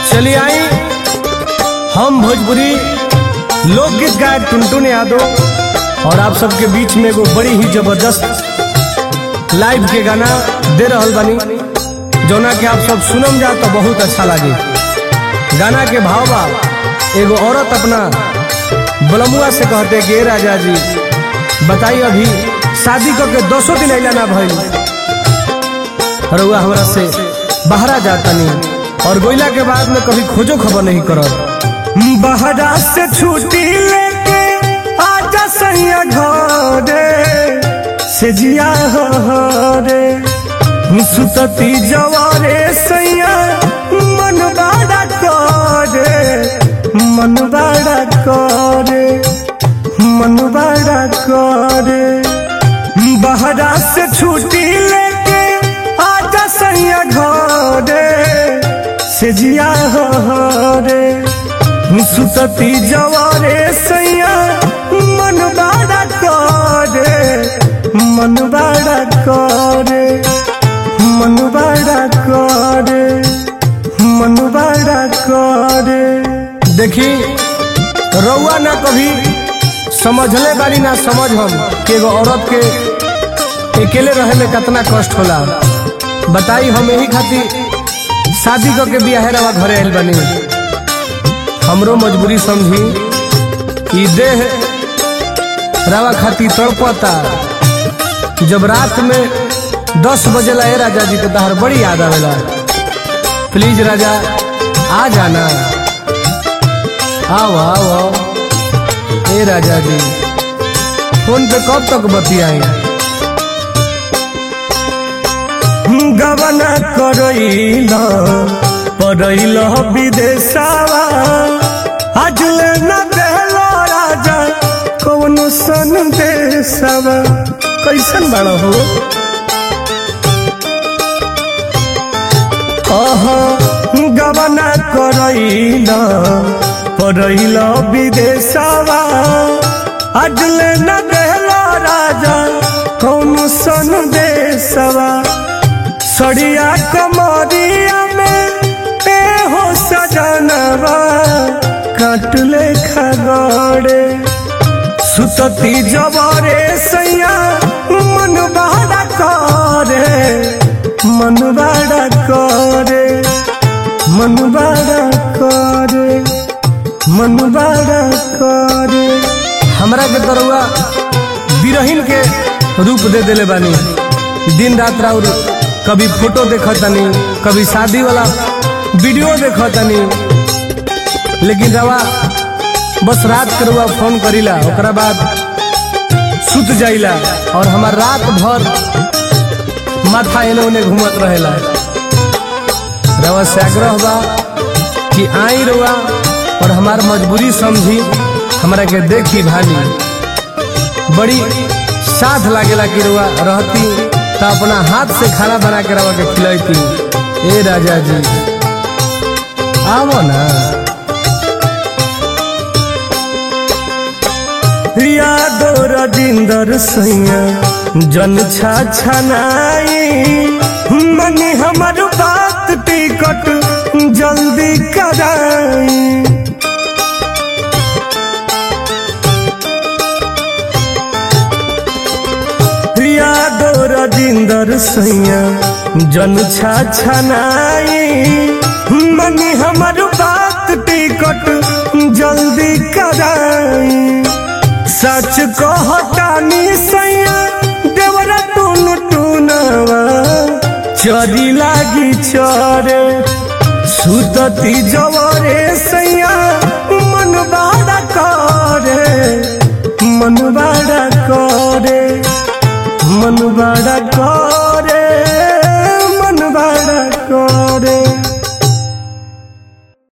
चलिए आई हम भोजपुरी लोकगीत गायक टुनटुन यादव और आप सबके बीच में एगो बड़ी ही जबरदस्त लाइव के गाना दे रहल बानी जौना के आप सब सुनम जा तो बहुत अच्छा लागी गाना के भाव बा एगो औरत अपना बलमुआ से कहते कि "ए राजा जी बताइए अभी शादी करके दसों दिन अला ना भइल रउआ हमरा से बहरा जाता नहीं और गोइला के बाद में कभी खोजो खबर नहीं करत बहरा से छुट्टी लेके आजा सैया घरे से जिया रे सुतती जवारे सैया मन बड़ा करे मन बड़ा करे मन बड़ा करे बहरा से छुट्टी लेके आजा सैया घरे से जिया रे सुतती जवारे सैया मन बड़ा करे मन बड़ा करे मन बड़ा करे मन बड़ा करे देखी रउआ ना कभी समझले बानी ना समझ हम कि एगो औरत के अकेले रहे में कितना कष्ट होला बताई हम यही खातिर शादी करके बियाहे रवा घरे आयल बनी हमरो मजबूरी समझी ई देह रवा खातिर तड़पता जब रात में दस बजे ला ए राजा जी के तहर बड़ी याद आवेला प्लीज राजा आ जाना आओ आओ आओ ए राजा जी फोन पे कब तक बतियाई गबना करैल पड़ैल विदेशवा आज ले न देलो राजा कौन सन देशवा कैसन बड़ा हो अहाँ गबना करैल पड़ैल विदेशवा आज ले न देलो राजा कौन सन देशवा सड़िया कमरिया में ए हो सजनवा काटले खगड़े सुतती जबरे सैया मन बड़ा करे मन बड़ा करे मन बड़ा करे मन बड़ा करे हमरा के तरुआ बिरहिन के रूप दे देले बानी दिन रात राउर कभी फोटो देखतनी कभी शादी वाला वीडियो देखतनी लेकिन रवा बस रात के रउआ फोन करीला ओकरा बाद सुत जाइला और हमार रात भर माथा एने ओने घूमत रहेला रवा से आग्रह बा कि आई रउआ और हमार मजबूरी समझी हमरा के देखी भाली बड़ी साथ लागेला कि रउआ रहती तो अपना हाथ से खाना बना के रवा के खिलैती ए राजा जी आवो ना यादो रजिंदर सैया जन छा छनाई मनी हमर बात टिकट जल्दी कराई यादो रजिंदर सैया जन छा छनाई मनी हमर बात टिकट जल्दी कराई सच कहतानी सैया देवरा टून टूनवा चरी लागी चरे सुतती जवरे सैया मन बड़ा करे मन बड़ा करे मन बड़ा करे